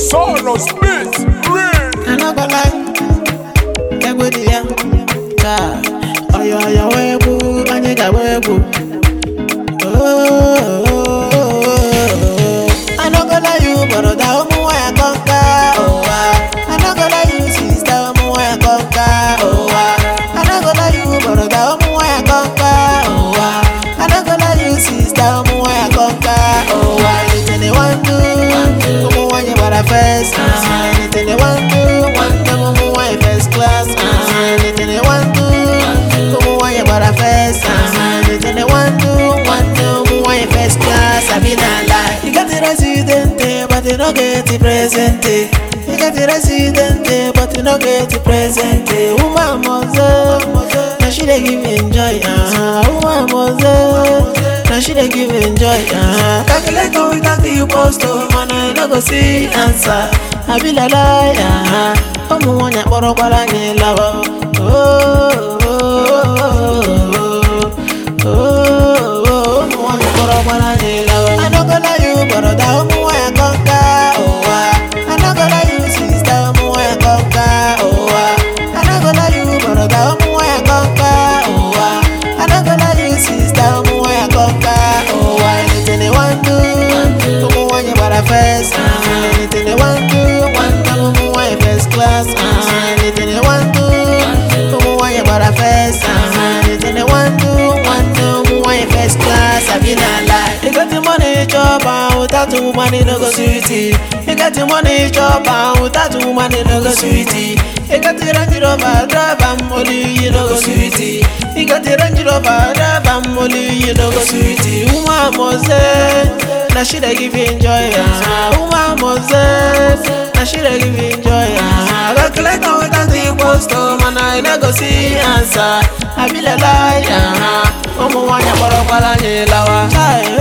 Sonos Beats, Ring. I no go lie, egwu dị ya ka ọyọ ọyọ wee gbu anyị ga wee gbu I no go lie you broda ụmụ nwanyị kọnka ụwa I no go lie you sista ụmụ nwanyị kọnka ụwa I no go lie you broda ụmụ nwanyị kọnka ụwa I no go lie you sista ụmụ nwanyị kọnka ụwa anything they want do ụmụ nwanyị gbara first anything they want do nwanne m ụmụ nwanyị first class anything they want do ụmụ nwanyị gbara first anything they want do nwanne ụmụ nwanyị first class abi na lie you get the resident but you no get the present you get the resident but you no get the present woman mother na she dey give enjoy uh-huh. woman mother na she dey give enjoy uh-huh. calculator without the post oh man I no go see answer I be like lie uh-huh. ụmụ nwanyị akpọrọkwara anyị lawa oh, oh, oh, oh, oh, oh. ụmụ nwanyị akpọrọkwara anyị lawa I no go lie you broda ụmụ nwanyị kọnka ụwa I no go lie you sista ụmụ nwanyị kọnka ụwa I no go lie you broda ụmụ nwanyị kọnka ụwa I no go lie you sista ụmụ nwanyị kọnka ụwa anything they want do ụmụ nwanyị gbara first anything they want do nwanne m ụmụ nwanyị first class anything they want do ụmụ nwanyị gbara first anything they want do nwanne ụmụ nwanyị first class abi na lie you got the money chop am without the woman e no go sweet you got the money chop am without the woman e no go sweet you got the range rover drive am only you no go sweet you got the range rover drive am only you no go sweet woman mose na she dey give you enjoy ah woman mose na she dey give you enjoy ah calculator without the post oh man I no go see answer I be like lie ah ụmụ nwanyị kpọrọkwara anyị lawa. Chai,